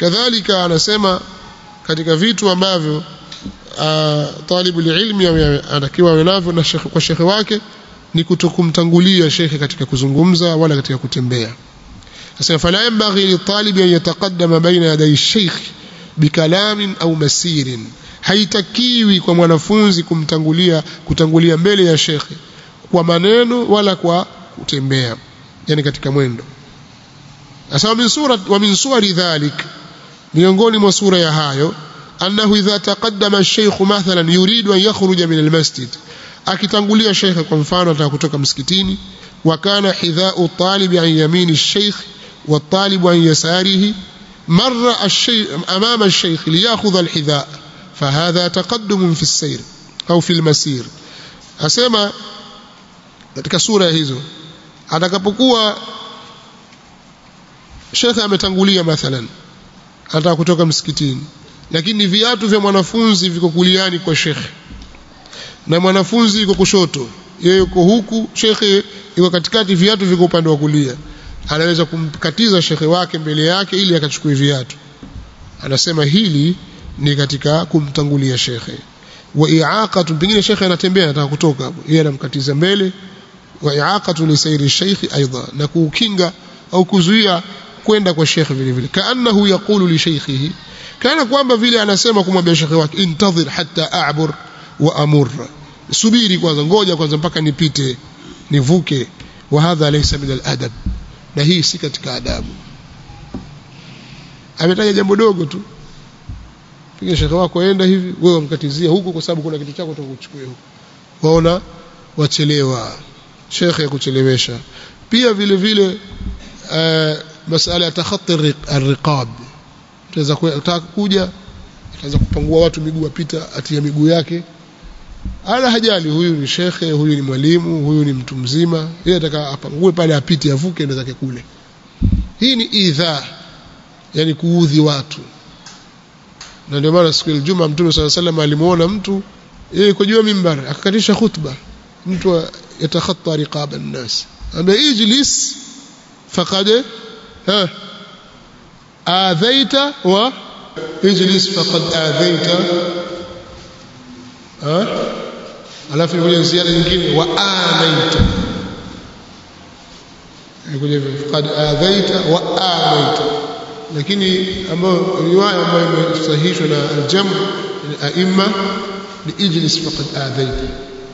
kadhalika anasema katika vitu ambavyo uh, talibul ilmi anatakiwa awe navyo na shekhe, kwa shekhe wake ni kutokumtangulia shekhe katika kuzungumza wala katika kutembea sasa fala yanbaghi litalibi an yataqaddama baina yaday shaykh bikalamin au masirin haitakiwi kwa mwanafunzi kumtangulia kutangulia mbele ya shekhe kwa maneno wala kwa kutembea yani katika mwendo sasa min sura wa min suwari dhalik miongoni mwa sura ya hayo annahu idha taqaddama ash-shaykh mathalan yuridu an yakhruja min al-masjid akitangulia shekhe kwa mfano ataka kutoka msikitini wa kana hidha'u talibi an yamini ash-shaykh wa talibu an yasarihi marra ash-shaykh amama ash-shaykh liyakhudha al-hidha' فهذا تقدم في السير au في المسير asema katika sura hizo atakapokuwa shekhe ametangulia mathalan anataka kutoka msikitini lakini viatu vya mwanafunzi viko kuliani kwa shekhe na mwanafunzi yuko kushoto yeye yuko huku shekhe yuko katikati viatu viko upande wa kulia anaweza kumkatiza shekhe wake mbele yake ili akachukue viatu anasema hili ni katika kumtangulia shekhe wa i'aqatu pengine shekhe anatembea anataka kutoka hapo yeye anamkatiza mbele wa i'aqatu li sayri shaykhi aidha na kukinga au kuzuia kwenda kwa shekhe vile vile kaannahu yaqulu li shaykhihi kana kwamba vile anasema kumwambia shekhe wake intadhir hatta a'bur wa amur subiri kwanza ngoja kwanza mpaka nipite nivuke wa hadha laysa min al-adab na hii si katika adabu ametaja jambo dogo tu piga shekhe wako aenda hivi wewe umkatizia huko kwa sababu kuna kitu chako utakuchukua huko waona wachelewa shekhe kuchelewesha pia vile vile uh, masala ya takhatti ar-riqab tunaweza kutaka kuja ataanza kupangua watu miguu apita atia miguu yake ala hajali huyu ni shekhe huyu ni mwalimu huyu ni mtu mzima yeye ataka apangue pale apite avuke ndo zake kule hii ni idha yani kuudhi watu na ndio maana siku ya Ijumaa Mtume صلى الله عليه وسلم alimuona mtu yeye yuko juu ya mimbar akakatisha khutba mtu yatakhatta riqab an-nas ambaye ijlis faqad ha adhaita wa ijlis faqad adhaita ha alafu ile ziada nyingine wa amaita ikuja hivyo faqad adhaita wa amaita lakini ambayo riwaya ambayo imesahihishwa na al-jam al-aimma ni ijlis faqad adhaita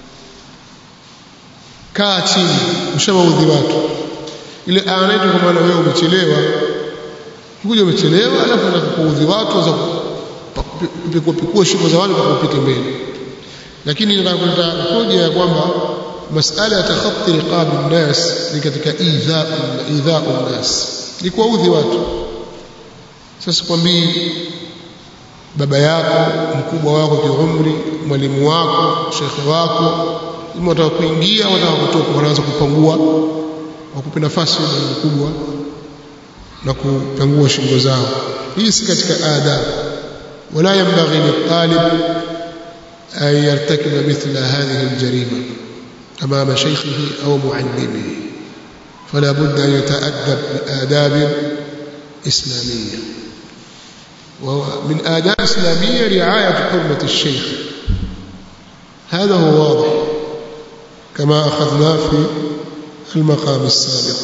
kaa chini ushawaudhi watu ile anaitwa kwa maana wewe umechelewa kuja umechelewa alafu unataka kuudhi watu za pikua pikua shughuli za watu kwa kupita mbele lakini nataka kuleta hoja ya kwamba masala ya takhatti riqab an-nas ni katika idhaa idhaa an-nas ni kuwaudhi watu sasa kwambii baba yako mkubwa wako kiumri mwalimu wako shekhe wako ima wataka kuingia wataka kutoka wanaanza kupangua wakupe nafasi ya mkubwa na kupangua shingo zao hii si katika adab wala yanbaghi litalib an yartakiba mithla hadhihi aljarima amama shaykhihi au muallimihi فلا بد أن يتأدب بآداب إسلامية ومن آداب إسلامية رعاية حرمة الشيخ هذا هو واضح كما أخذنا في المقام السابق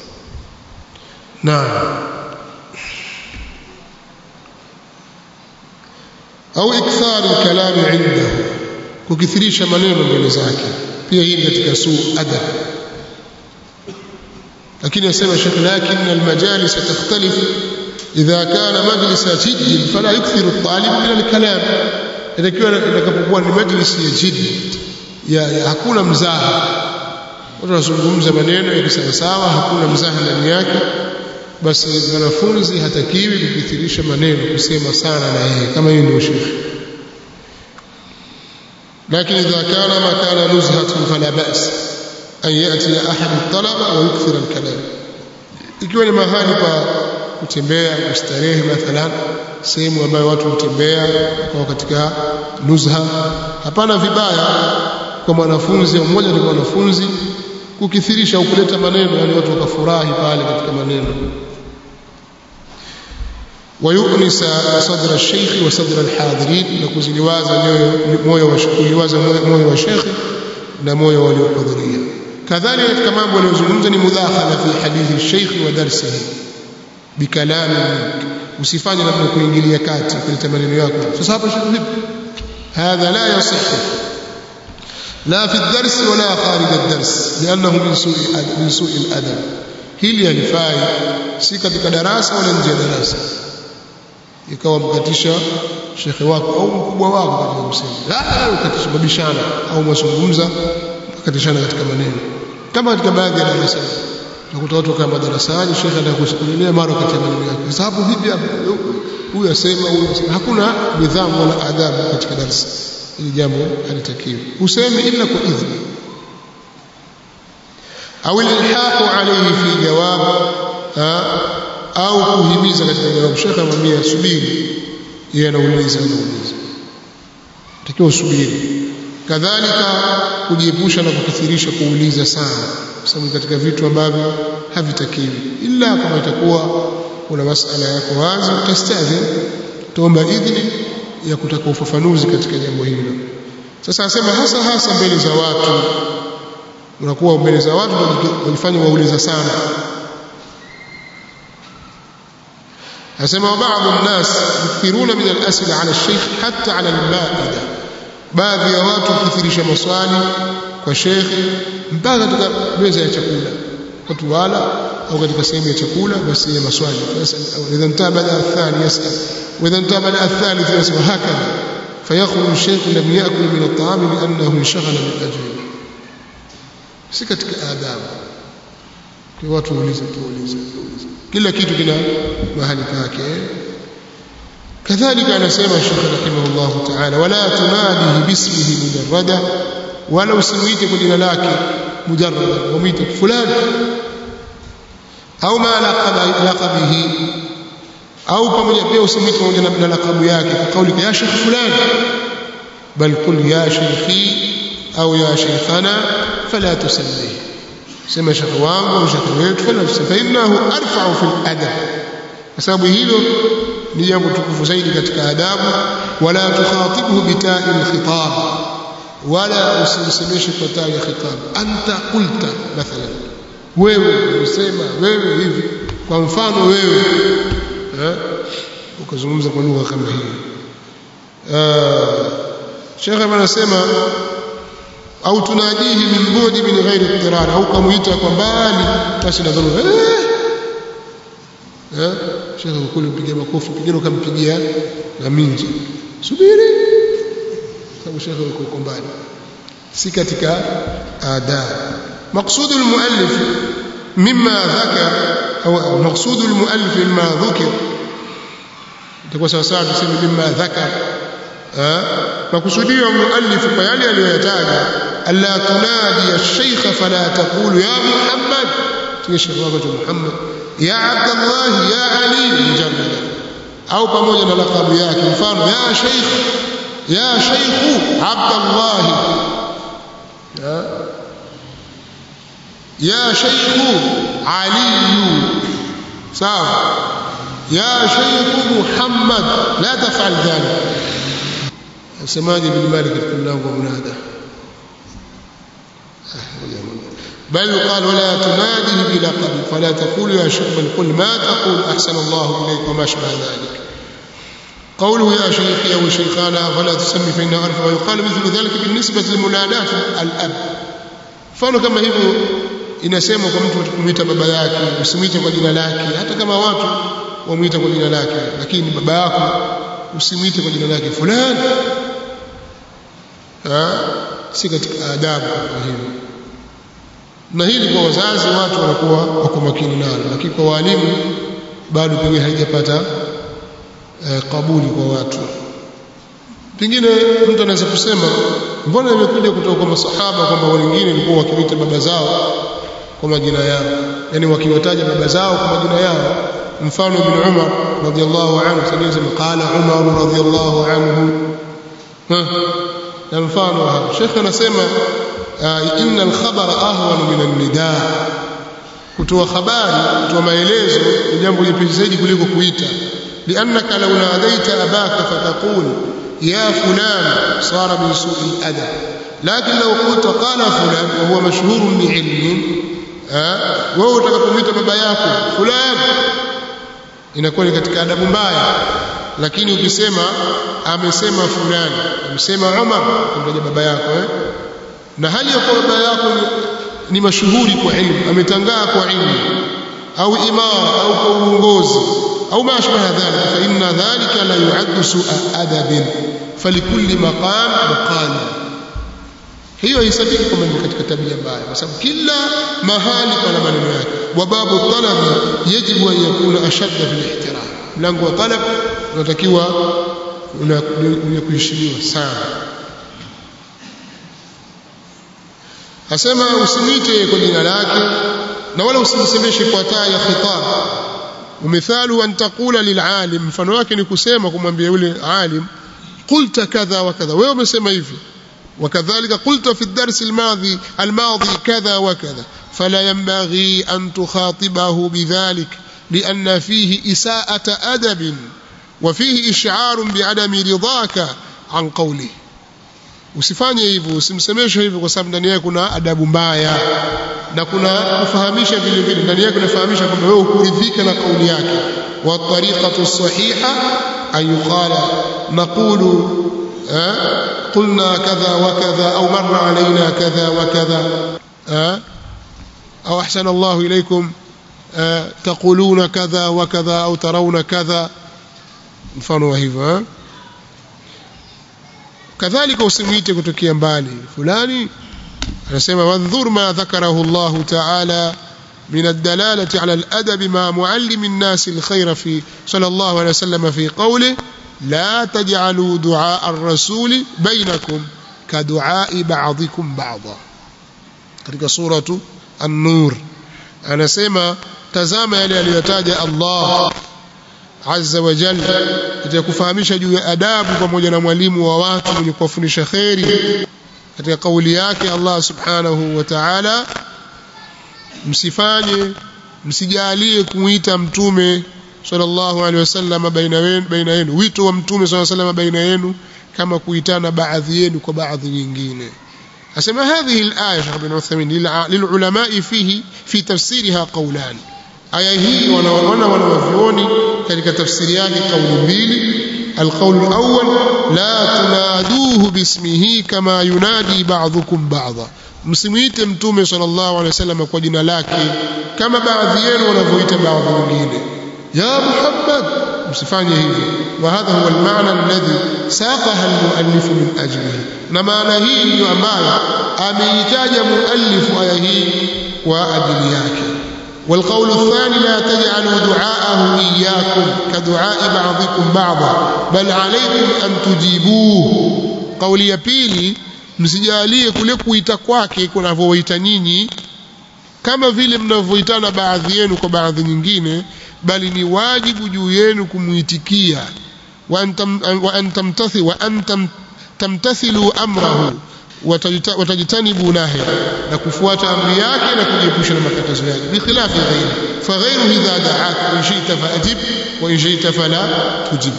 نعم أو إكثار الكلام عنده kukithirisha maneno mbele zake pia hii katika suu adab lakini asema Sheikh lakin almajalis takhtalif idha kana majlisa jidd fala yukthiru at-talib min al-kalam itakiwa itakapokuwa ni majlis ya jidd ya, ya hakuna mzaha watu wanazungumza maneno ya sawa sawa hakuna mzaha ndani yake basi mwanafunzi hatakiwi kukithirisha maneno kusema sana na yeye kama hiyo ndio shekhi لكن إذا كان مكان نزهة فلا بأس أن يأتي أحد الطلبة ويكثر الكلام ikiwa ni mahali pa kutembea kustarehe mathalan sehemu ambayo watu hutembea kwa katika nuzha hapana vibaya kwa mwanafunzi au mmoja ni mwanafunzi kukithirisha au kuleta maneno yani watu wakafurahi pale katika maneno ويؤنس صدر الشيخ وصدر الحاضرين نكوزiliwaza moyo wa kuliwaza moyo wa sheikh na moyo waliohudhuria kadhalika katika mambo aliyozungumza ni mudakhala fi hadithi sheikh wa darsihi bikalami usifanye namna kuingilia kati kuleta maneno yako sasa hapa sheikh vipi hadha la yasihhu لا في الدرس ولا خارج الدرس لأنه من سوء من سوء الأدب hili halifai si katika darasa wala nje ya darasa ikawa mkatisha shekhe wako au mkubwa wako katika kusema la ukatisha mabishana au mazungumza mkatishana katika maneno kama katika baadhi ya darasa utakuta watu kama darasani shekhe anakusimulia mara katika maneno yake sasa hapo vipi hapo huyu asema huyu asema hakuna nidhamu wala adabu katika darasa ili jambo halitakiwi useme ila kwa idhni au ilhaqu alayhi fi jawab au kuhimiza katika jawabu shekhe amwambia subiri yeye anauliza anauliza takiwa usubiri kadhalika kujiepusha na kukithirisha kuuliza sana kwa sababu katika vitu ambavyo havitakiwi ila kama itakuwa kuna masala yako wazi utastadhi tuomba idhini ya kutaka ufafanuzi katika jambo hilo sasa asema hasa hasa mbele za watu unakuwa mbele za watu wajifanya wauliza sana asema baadhi الناس يكثرون من الاسئله على الشيخ حتى على المائده baadhi ya watu kuthirisha maswali kwa shekhe mpaka katika meza ya chakula watu wala au katika sehemu ya chakula basi ya maswali idha intabada athani yasal واذا انتبه الثالث يسمى هكذا فيخرج الشيخ لم ياكل من الطعام لانه انشغل بالاجوبه si katika adabu kwa watu uulize tuulize kila kitu kina mahali pake kadhalika anasema Sheikh rahimahullah ta'ala wala tunadihi bismihi mujarrada wala usimuite kwa jina lake mujarrada umuite fulani au ma laqabihi au pamoja pia usimwite pamoja na lakabu yake kwa kauli ya shekh fulani bal qul ya shekhi au ya shekhana fala tusammihi sema shekh wangu au shekh wetu fala tusammihi fa innahu arfa'u fil adab kwa sababu hilo ni jambo tukufu zaidi katika adabu wala tukhatibhu bita'i al-khitab wala usimsemeshe kwa ta'i ya khitab anta qulta mathalan wewe usema wewe hivi kwa mfano wewe ukazungumza kwa lugha kama hiyo Sheikh anasema au tunajihi min budi min ghairi ittirar au kamuita kwa mbali basi na dharura eh Sheikh kule mpigia makofi pengine ukampigia na minji subiri sababu Sheikh yuko mbali si katika adab مقصود المؤلف مما ذكر أو مقصود المؤلف مما ذكر itakuwa sawa sawa tuseme mimma dhakar makusudio muallif kwa yale aliyoyataja alla tunadi ash-shaykh fala taqulu ya muhammad tungesha wako muhammad ya abdullah ya ali mujarrad au pamoja na lakabu yake mfano ya shaykh ya shaykh abdullah ya shaykh ali sawa يا شيخ محمد لا تفعل ذلك سماج بن مالك الله ومنادى بل قال ولا تنادي بلقب فلا تقول يا شيخ بل قل ما تقول احسن الله اليك وما شابه ذلك قوله يا شيخي او شيخانا فلا تسمي فانه عرف ويقال مثل ذلك بالنسبه لمناداه الاب فانه كما hivyo inasemwa kwa mtu kumwita baba yake usimwite kwa jina lake hata kama watu wamuita kwa jina lake lakini baba yako usimwite kwa jina lake fulani si katika adabu kwa hivyo na hili kwa wazazi watu wanakuwa wako makini nalo lakini kwa walimu bado pengine haijapata eh, kabuli kwa watu pengine mtu anaweza kusema mbona imekuja kutoka kwa masahaba kwamba wengine walikuwa wakiwaita baba zao kwa majina yao yani wakiwataja baba zao kwa majina yao mfano ibn Umar radiyallahu anhu tanizim qala Umar radiyallahu anhu na mfano hapo Sheikh anasema inna al-khabara ahwan min an-nidaa kutoa habari kutoa maelezo ni jambo jepesi zaidi kuliko kuita لأنك لو ناديت أباك فتقول يا فلان صار من سوء الأدب لكن لو قلت قال فلان وهو مشهور بعلم wewe utakapomwita baba yako fulan inakuwa ni katika adabu mbaya lakini ukisema amesema fulani amesema Umar kumtaja baba yako eh? na hali ya kuwa baba yako ni, ni mashuhuri kwa ilmu ametangaa kwa ilmu au imara au kwa uongozi au ma ashbaha dhalika fa inna dhalika la yu'addu su'a adabin falikulli maqam maqal hiyo haisabiki kwamba ni katika tabia mbaya kwa sababu kila mahali pana maneno yake wa babu talabi yajibu an yakuna ashadda fil ihtiram mlango wa talab unatakiwa una kuheshimiwa sana asema usimwite kwa jina lake na wala usimsemeshe kwa taa ya khitab umithalu an taqula lilalim mfano wake ni kusema kumwambia yule alim qulta kadha wa kadha wewe umesema hivi وكذلك قلت في الدرس الماضي الماضي كذا وكذا فلا ينبغي أن تخاطبه بذلك لأن فيه إساءة أدب وفيه إشعار بعدم رضاك عن قوله usifanye hivyo usimsemeshe hivyo kwa sababu ndani yake kuna adabu mbaya na kuna kufahamisha vile vile ndani yake kunafahamisha kwamba wewe hukuridhika na kauli yake wa tariqatu sahiha an yuqala naqulu قلنا كذا وكذا أو مر علينا كذا وكذا أو أحسن الله إليكم تقولون كذا وكذا أو ترون كذا mfano wa hivyo kadhalika usimwite kutokea mbali fulani anasema wandhur ma dhakarahu Allah ta'ala من الدلالة على الأدب مع معلم الناس الخير في صلى الله عليه وسلم في قوله لا تجعلوا دعاء الرسول بينكم كدعاء بعضكم بعضا katika suratu an-nur anasema tazama yale aliyotaja Allah azza wa jalla katika kufahamisha juu ya adabu pamoja na mwalimu wa watu mwenye kuwafundisha kheri katika kauli yake Allah subhanahu wa ta'ala msifanye msijalie kuita mtume sallallahu alaihi wasallam baina yenu baina yenu wito wa mtume sallallahu alaihi wasallam baina yenu kama kuitana baadhi yenu kwa baadhi nyingine asema hadhihi al-aya Sheikh bin Uthaymeen lilulama fihi fi tafsiriha qawlan aya hii wanaona wanawavyoni katika tafsiri yake kauli mbili القول الأول لا تنادوه باسمه كما ينادي بعضكم بعضا msimuite mtume sallallahu alaihi wasallam kwa jina lake kama baadhi yenu wanavyoita baadhi wengine ya muhammad msifanye hivyo wa hadha huwa almaana alladhi saqaha almuallif min ajlihi na maana hii ndiyo ambayo ameitaja muallifu aya hii kwa ajili yake والقول الثاني لا تجعلوا دعاءه إياكم كدعاء بعضكم بعضا بل عليكم أن تجيبوه قول يبيلي msijalie kule kuita kwake kunavyowaita nyinyi kama vile mnavyoitana baadhi yenu kwa baadhi nyingine bali ni wajibu juu yenu kumuitikia wa an tamtathi wa an tamtathilu amrahu watajitanibu nahi na kufuata amri yake na kujiepusha na makatazo yake bikhilafi ghairi faghairu idha da'aka in shi'ta fa'ajib wa in shi'ta fala tujib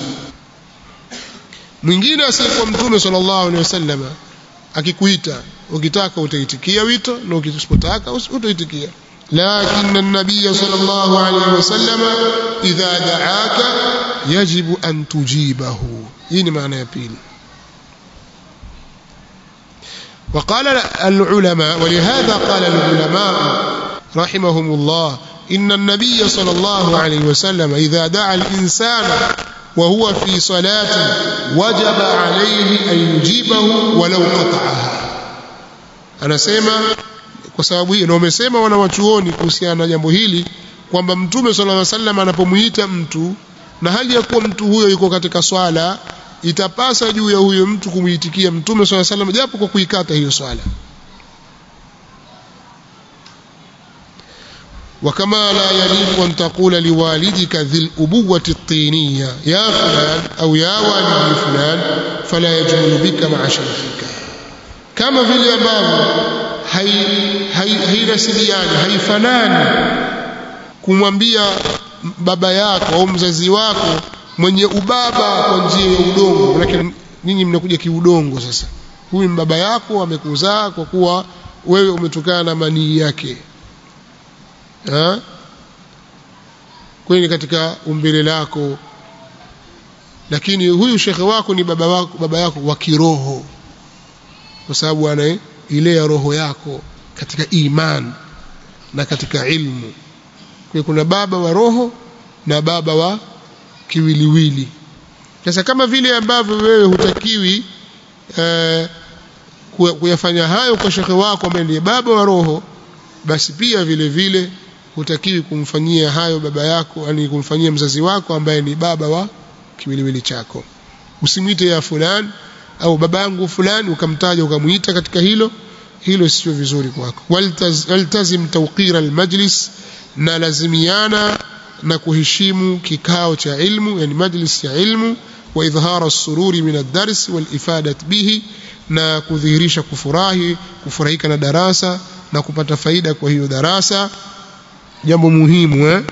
mwingine asiyekuwa mtume sallallahu alaihi wasallam akikuita ukitaka utaitikia wito na ukisipotaka utaitikia لكن النبي صلى الله عليه وسلم إذا دعاك يجب أن تجيبه هنا معنى يبيل وقال العلماء ولهذا قال العلماء رحمهم الله إن النبي صلى الله عليه وسلم إذا دعا الإنسان وهو في صلاة وجب عليه أن يجيبه ولو قطعها أنا سيما kwa sababu hiyo na wamesema wanawachuoni kuhusiana na jambo hili kwamba mtume sallallahu alaihi wasallam anapomuita mtu na hali ya kuwa mtu huyo yuko katika swala itapasa juu ya huyo mtu kumuitikia mtume sallallahu alaihi wasallam japo kwa kuikata hiyo swala وكما لا يليق أن تقول لوالدك ذي الأبوة الطينية يا فلان أو يا والدي فلان فلا يجمل بك مع شيخك كما في الأمام hairasiliani haifanani kumwambia baba yako au mzazi wako mwenye ubaba kwa njia ya udongo manake nyinyi mnakuja kiudongo sasa huyu ni baba yako amekuzaa kwa kuwa wewe umetokana na manii yake ha? kwani katika umbile lako lakini huyu shekhe wako ni baba wako baba yako wa kiroho kwa sababu anailea roho yako katika iman na katika ilmu kwa kuna baba wa roho na baba wa kiwiliwili sasa kama vile ambavyo wewe hutakiwi eh, kuyafanya hayo kwa shekhe wako ambaye ndiye baba wa roho basi pia vile vile hutakiwi kumfanyia hayo baba yako yani kumfanyia mzazi wako ambaye ni baba wa kiwiliwili chako usimwite ya fulani au baba yangu fulani ukamtaja ukamuita katika hilo hilo sio vizuri kwako waltaz, waltazim tawqira almajlis na lazimiana na kuheshimu kikao cha ilmu yani majlis ya ilmu wa idhhara as-sururi min ad-dars wal ifadat bihi na kudhihirisha kufurahi kufurahika na darasa na kupata faida kwa hiyo darasa jambo muhimu eh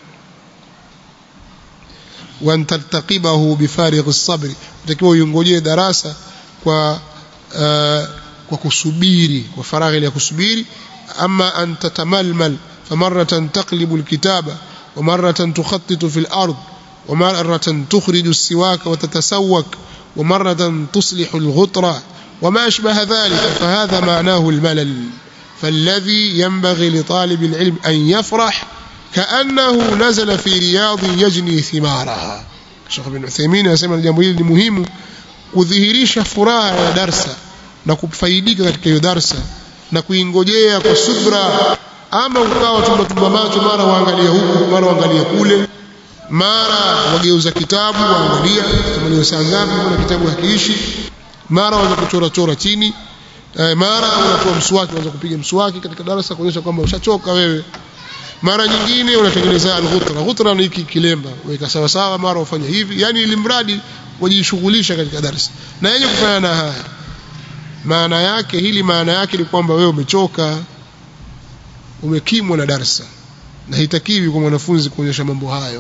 wa tartaqibahu bifarigh as-sabr utakiwa uingojee darasa kwa uh, kwa kusubiri kwa faraghi ya kusubiri ama an tatamalmal famaratan taqlibu al-kitaba wa maratan tukhattitu fi al-ard wa maratan tukhriju as-siwaka wa tatasawwak wa maratan tuslihu al-ghutra وما أشبه ذلك فهذا معناه الملل فالذي ينبغي لطالب العلم أن يفرح كأنه نزل في رياض يجني ثمارها Sheikh bin Uthaymeen anasema jambo hili ni muhimu kudhihirisha furaha ya darsa na kufaidika katika hiyo darsa na kuingojea kwa subra ama ukawa tumbatumba macho mara waangalia huku mara waangalia kule mara wageuza kitabu waangalia tumaliza saa ngapi kuna kitabu hakiishi mara waanza kuchora chora chini mara unatoa mswaki unaanza kupiga mswaki katika darasa kuonyesha kwamba ushachoka wewe mara nyingine unatengeneza al-ghutra ghutra ni hiki kilemba weka sawa sawa mara ufanye hivi yani ili mradi wajishughulisha katika darasa na yenye kufanya na haya maana yake hili maana yake ni kwamba wewe umechoka umekimwa na darasa na hitakiwi kwa mwanafunzi kuonyesha mambo hayo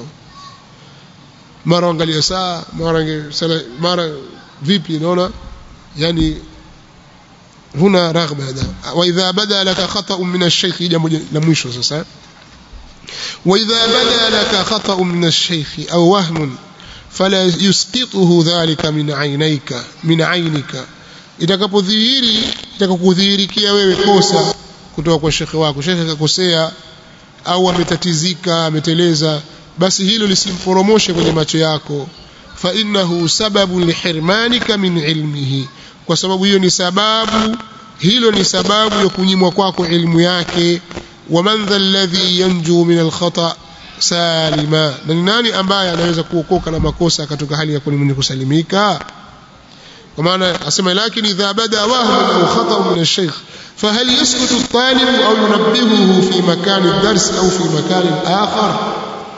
mara angalia saa mara mara vipi naona yani huna raghba wa idha bada laka khata'un min ash-shaykh jambo la mwisho sasa وإذا بدا لك خطأ من الشيخ أو وهم فلا يسقطه ذلك من عينيك من عينك itakapodhihiri itakakudhihirikia wewe kosa kutoka kwa shekhe wako shekhe akakosea au ametatizika ameteleza basi hilo lisimporomoshe kwenye macho yako fa innahu sababu lihirmanika min ilmihi kwa sababu hiyo ni sababu hilo ni sababu ya kunyimwa kwako ilmu yake ومن ذا الذي ينجو من الخطأ سالما na ni nani ambaye anaweza kuokoka na makosa katika hali ya kuwa mwenye kusalimika kwa maana asema lakini idha bada wahmu au khata min ash-shaykh فهل يسكت الطالب أو ينبهه في مكان الدرس أو في مكان آخر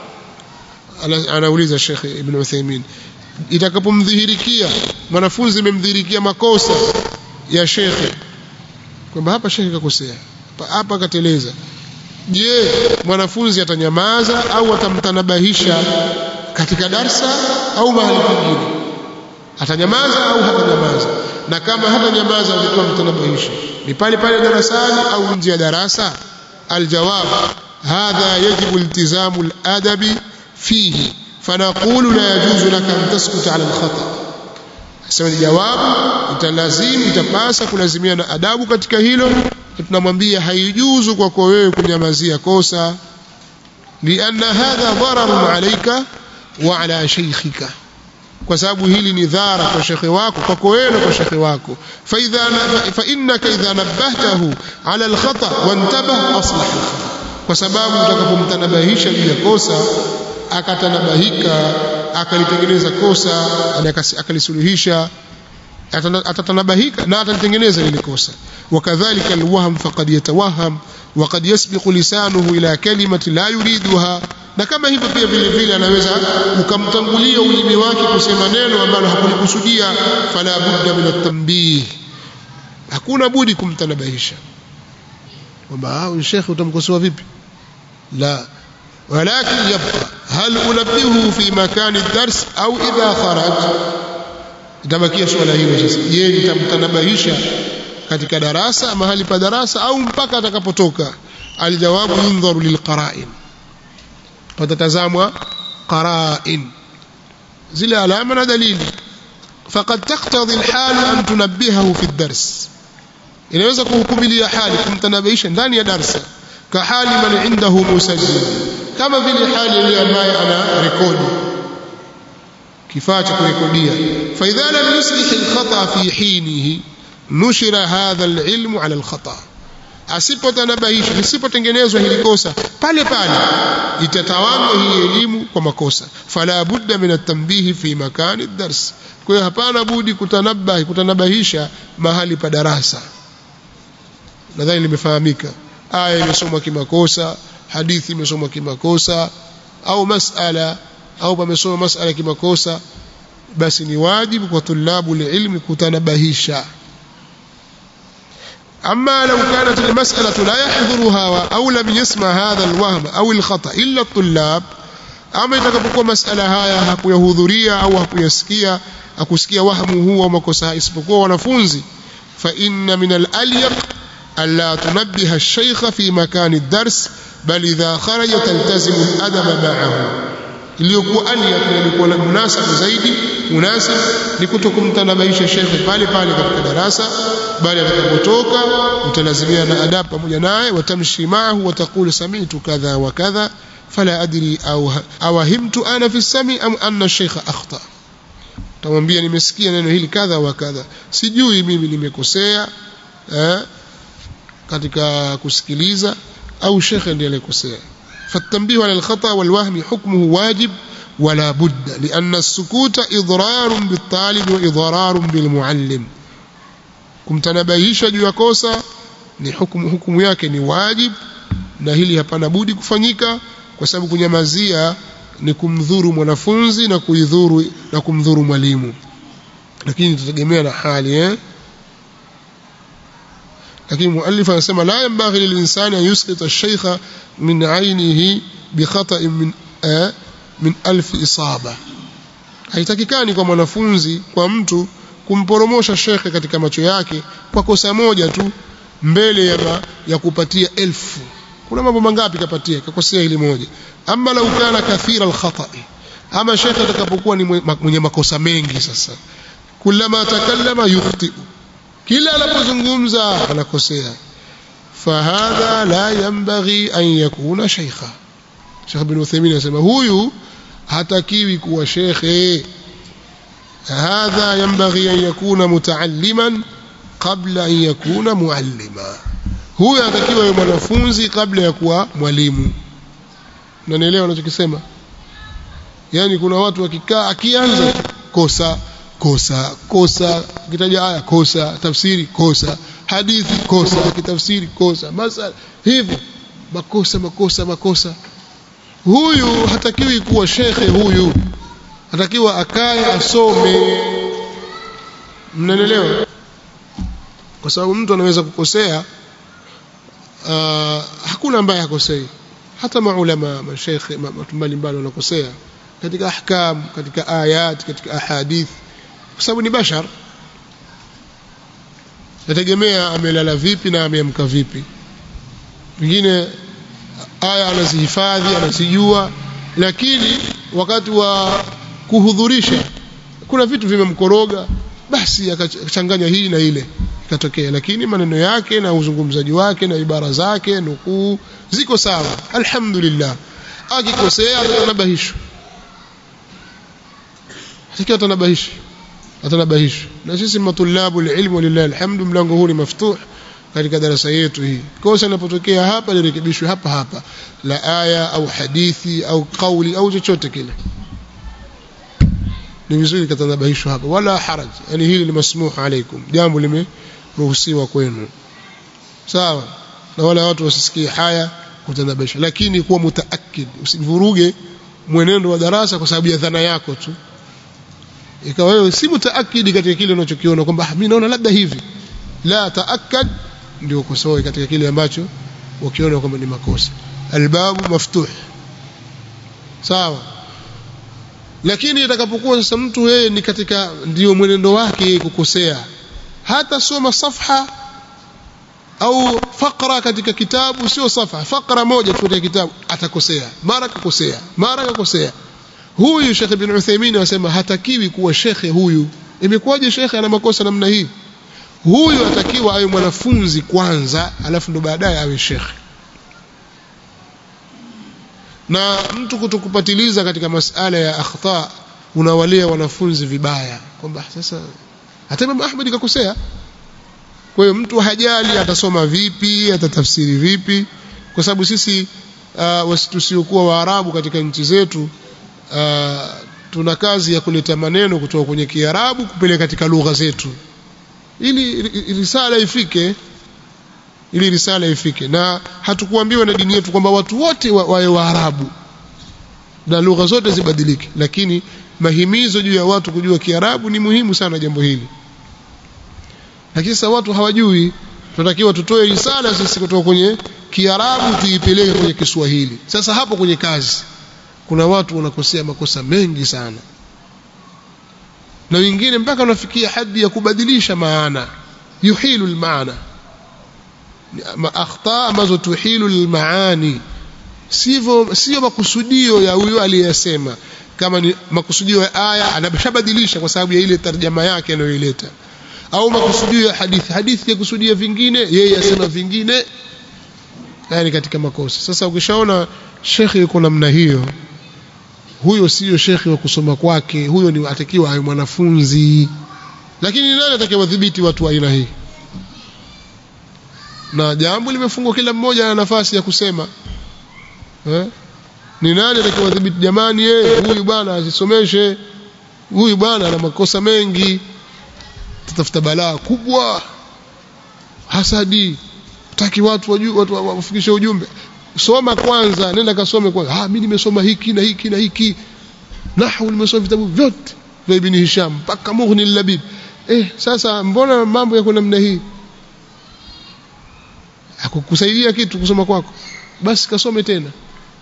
anauliza Sheikh Ibn Uthaymeen itakapomdhihirikia mwanafunzi imemdhihirikia makosa ya shekhe kwamba hapa shekhe kakosea hapa kateleza je mwanafunzi atanyamaza au atamtanabahisha katika darsa au mahali pengine atanyamaza au hatanyamaza na kama hatanyamaza alikuwa mtanabahisha ni pale pale darasani au nje ya darasa aljawab hadha yajibu iltizamu aladabi fihi فنقول لا يجوز لك أن تسكت على الخطأ sema jawabu italazimu itapasa kulazimia na adabu katika hilo tunamwambia haijuzu kwako wewe kunyamazia kosa lianna hadha dararun alayka wa ala shaykhika kwa sababu hili ni dhara kwa shekhe wako kwako wewe na kwa shekhe wako fa idha fa innaka idha nabahtahu ala alkhata wantabah aslah kwa sababu utakapomtanabahisha juu ya kosa akatanabahika akalitengeneza kosa akalisuluhisha atatanabahika na atalitengeneza lile kosa wakadhalika alwahm faqad yatawaham وقد يسبق لسانه الى كلمه لا يريدها na kama hivyo pia vile vile anaweza ukamtangulia ulimi wake kusema neno ambalo hakulikusudia fala budda min at-tanbih hakuna budi kumtanabahisha kwamba huyu shekhe utamkosoa vipi la ولكن يبقى hal unabbihu fi makani ad-dars au idha kharaj itabakia swala hilo sasa je nitamtanabahisha katika darasa mahali pa darasa au mpaka atakapotoka aljawabu yundharu lilqara'in patatazamwa qara'in zile alama na dalili faqad taqtadi alhal an tunabbihahu fi ad-dars inaweza kuhukumilia hali kumtanabahisha ndani ya darasa ka hali man indahu musajjil kama vile hali ile ambaye ana rekodi kifaa cha kurekodia fa idha lam yuslih alkhata fi hinihi nushira hadha alilm ala alkhata asipotanabahisha lisipotengenezwa hili kosa pale pale itatawanywa hii elimu kwa makosa fala budda min at-tanbih fi makani ad-dars kwa hiyo hapana budi kutanabahi kutanabahisha mahali pa darasa nadhani limefahamika aya imesomwa kimakosa hadithi imesomwa kimakosa au masala au pamesoma masala kimakosa basi ni wajibu kwa tulabu ilmi kutanabahisha أما لو كانت المسألة لا يحضرها أو لم يسمع هذا الوهم أو الخطأ إلا الطلاب أما itakapokuwa masala haya hakuyahudhuria au hakuyasikia akusikia wahmu huu au makosa isipokuwa wanafunzi fa inna min al-alyaq alla tunabbiha ash-shaykha fi makan ad-dars bal idha kharaja taltazimu al-adab ma'ahu iliyokuwa alyaq ilikuwa munasib zaidi munasib ni kutokumtanabaisha shekhe pale pale katika darasa bali atakapotoka utalazimia na adab pamoja naye watamshi maahu watakulu sami'tu kadha wa kadha fala adri au awahimtu ana fi sami am anna shaykha akhta tamwambia nimesikia neno hili kadha wa kadha sijui mimi nimekosea eh, katika kusikiliza au shekhe ndiye alikosea فالتنبيه على الخطأ والوهم حكمه واجب ولا بد لأن السكوت إضرار بالطالب وإضرار بالمعلم kumtanabahisha juu ya kosa ni hukumu, hukumu yake ni wajib na hili hapana budi kufanyika kwa sababu kunyamazia ni kumdhuru mwanafunzi na kuidhuru na kumdhuru mwalimu lakini tutategemea na hali eh lakini muallif anasema la yanbaghi lilinsani an yusqita ash-shaykha min 'ainihi bi khata'in min eh, min alf isaba haitakikani kwa mwanafunzi kwa mtu kumporomosha shekhe katika macho yake kwa kosa moja tu mbele ya, ma, ya kupatia elfu kuna mambo mangapi kapatia kakosea hili moja ama lau kana kathira alkhata'i ama shekhe atakapokuwa ni mwenye makosa mengi sasa kullama takallama yukhti kila anapozungumza anakosea fahadha la yanbaghi an yakuna shaykha Sheikh bin Uthaymeen anasema huyu hatakiwi kuwa shekhe هذا ينبغي أن يكون متعلما قبل أن يكون معلما هو يتكيwa يوم mwanafunzi kabla ya kuwa mwalimu unanielewa ninachokisema yani kuna watu wakikaa akianza kosa kosa kosa kitaja aya kosa tafsiri kosa hadithi kosa kitafsiri kosa masala hivi makosa makosa makosa huyu hatakiwi kuwa shekhe huyu atakiwa akae asome mnanielewa kwa sababu mtu anaweza kukosea uh, hakuna ambaye hakosei hata maulama mashaikh watu mbalimbali wanakosea katika ahkam katika ayat katika ahadith kwa sababu ni bashar nategemea amelala vipi na ameamka vipi wengine aya anazihifadhi anazijua lakini wakati wa kuhudhurisha kuna vitu vimemkoroga basi akachanganya hii na ile ikatokea lakini maneno yake na uzungumzaji wake na ibara zake nukuu ziko sawa alhamdulillah akikosea atanabahishwa atakiwa atanabahishwa atanabahishwa na sisi matulabu ilmu walillahi alhamdu mlango huu ni maftuh katika darasa yetu hii kosa linapotokea hapa lirekebishwe hapa hapa la aya au hadithi au kauli au chochote kile ni vizuri katanabahishwa hapa wala haraj yani hili ni masmuh alaikum jambo limeruhusiwa kwenu sawa na wala watu wasisikie haya kutanabahisha lakini kuwa mutaakid usivuruge mwenendo wa darasa kwa sababu ya dhana yako tu ikawa wewe si mutaakidi katika kile unachokiona kwamba mimi naona labda hivi la taakad ndio ukosoe katika kile ambacho ukiona kwamba ni makosa albabu maftuh sawa lakini itakapokuwa sasa mtu yeye ni katika ndio mwenendo wake kukosea hata soma safha au fakra katika kitabu sio safha fakra moja tu katika kitabu atakosea mara kakosea mara kakosea huyu Sheikh Ibn Uthaymeen anasema hatakiwi kuwa shekhe huyu imekuwaje shekhe ana makosa namna hii huyu atakiwa awe mwanafunzi kwanza alafu ndo baadaye awe shekhe na mtu kutokupatiliza katika masala ya akhta unawalea wanafunzi vibaya kwamba sasa hata Imam Ahmad kakosea kwa hiyo mtu hajali atasoma vipi atatafsiri vipi kwa sababu sisi uh, tusiokuwa waarabu katika nchi zetu uh, tuna kazi ya kuleta maneno kutoka kwenye Kiarabu kupeleka katika lugha zetu ili risala ifike ili risala ifike na hatukuambiwa na dini yetu kwamba watu wote wawe wa Waarabu na lugha zote zibadilike lakini mahimizo juu ya watu kujua Kiarabu ni muhimu sana jambo hili lakini sasa watu hawajui tunatakiwa tutoe risala sisi kutoka kwenye Kiarabu tuipeleke kwenye Kiswahili sasa hapo kwenye kazi kuna watu wanakosea makosa mengi sana na wengine mpaka wanafikia hadi ya kubadilisha maana yuhilu almaana akhta ambazo tuhilu almaani sivyo sio makusudio ya huyo aliyesema kama ni makusudio ya aya anabadilisha kwa sababu ya ile tarjama yake anayoileta au makusudio ya hadithi hadithi ya kusudia vingine yeye asema vingine yani katika makosa sasa ukishaona shekhi yuko namna hiyo huyo sio shekhi wa kusoma kwake huyo ni atakiwa awe mwanafunzi lakini nani atakayewadhibiti watu wa aina hii na jambo limefungwa kila mmoja ana nafasi ya kusema eh? ni nani atakayewadhibiti jamani yeye huyu bwana asisomeshe huyu bwana ana makosa mengi tutafuta balaa kubwa hasadi taki watu wajue watu wafikishe ujumbe soma kwanza nenda kasome kwanza ah mimi nimesoma hiki na hiki na hiki nahwu nimesoma vitabu vyote vya ibn Hisham mpaka Mughni al-Labib eh sasa mbona mambo yako namna hii hakukusaidia kitu kusoma kwako basi kasome tena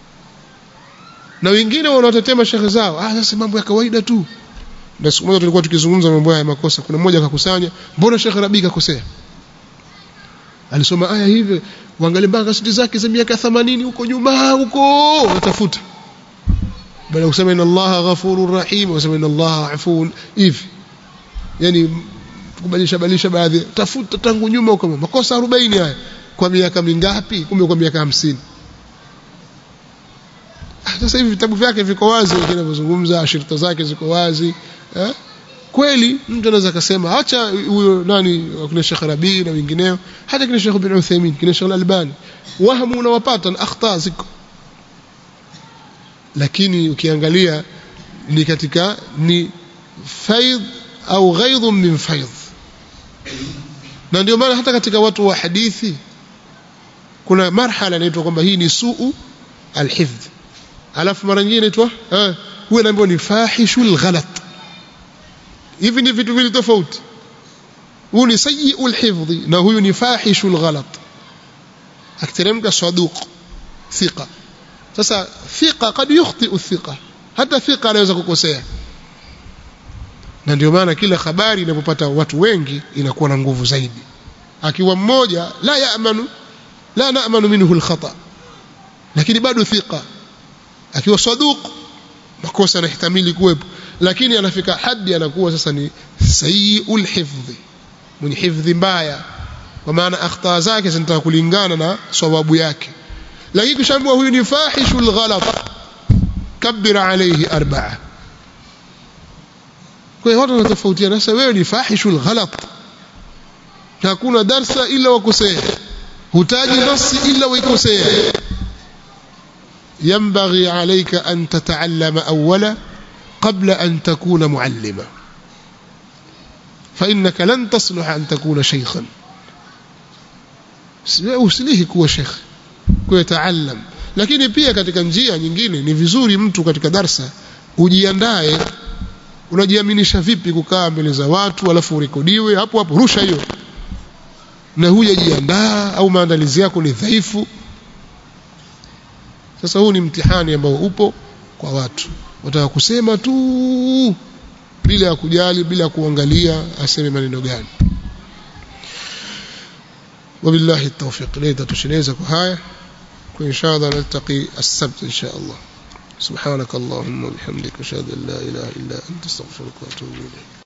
na wengine wanaotetema shekhe zao ah sasa mambo ya kawaida tu na siku moja tulikuwa tukizungumza mambo ya makosa kuna mmoja akakusanya mbona shekhe Rabi kakosea alisoma aya hivi waangalie mpaka kaseti zake za miaka 80 huko nyuma huko watafuta baada ya kusema inna allaha ghafurur rahim wasema inna allaha afuun hivi yani kubadilisha badilisha baadhi tafuta tangu nyuma huko makosa 40 haya kwa miaka mingapi kumbe kwa miaka 50 sasa hivi vitabu vyake viko wazi vinavyozungumza shirika zake ziko wazi eh? kweli mtu anaweza akasema acha huyo nani kuna Sheikh Rabi na wengineo hata kina Sheikh bin Uthaymeen kina Sheikh Al-Albani wahamu unawapata na akhta ziko lakini ukiangalia ni katika ni faidh au ghaidh min faidh na ndio maana hata katika watu wa hadithi kuna marhala inaitwa kwamba hii ni suu alhifdh alafu mara nyingine inaitwa eh huwa inaambiwa ni fahishul ghalat hivi ni vitu vili tofauti huyu ni sayyi'ul hifdhi na huyu ni fahishul ghalat akiteremka saduq thiqa sasa thiqa kad yukhti thiqa hata thiqa anaweza kukosea na ndio maana kila habari inapopata watu wengi inakuwa na nguvu zaidi akiwa mmoja la yaamanu la naamanu minhu alkhata lakini bado thiqa akiwa saduq makosa yanahtamili kuwepo lakini anafika hadi anakuwa sasa ni sayyi'ul hifdhi mwenye hifdhi mbaya kwa maana akhta zake zinataka kulingana na sawabu yake lakini kushaambiwa huyu ni fahishul ghalat kabbir alayhi arba'a kwa hiyo watu wanatofautiana sasa wewe ni fahishul ghalat hakuna darsa ila wakosea hutaji nasi ila waikosea ينبغي عليك أن تتعلم أولا قبل أن تكون معلما فإنك لن تصلح أن تكون شيخا usilihi kuwa shekh kuyataalam lakini pia katika njia nyingine ni vizuri mtu katika darsa ujiandae unajiaminisha vipi kukaa mbele za watu alafu urekodiwe hapo hapo rusha hiyo na hujajiandaa au maandalizi yako ni dhaifu sasa huu ni mtihani ambao upo kwa watu wataka kusema tu bila ya kujali bila kuangalia aseme maneno gani وبالله التوفيق ليتا تشنيزك هاي وإن شاء الله نلتقي السبت إن شاء الله سبحانك اللهم وبحمدك أشهد أن لا إله إلا أنت استغفرك وأتوب إليك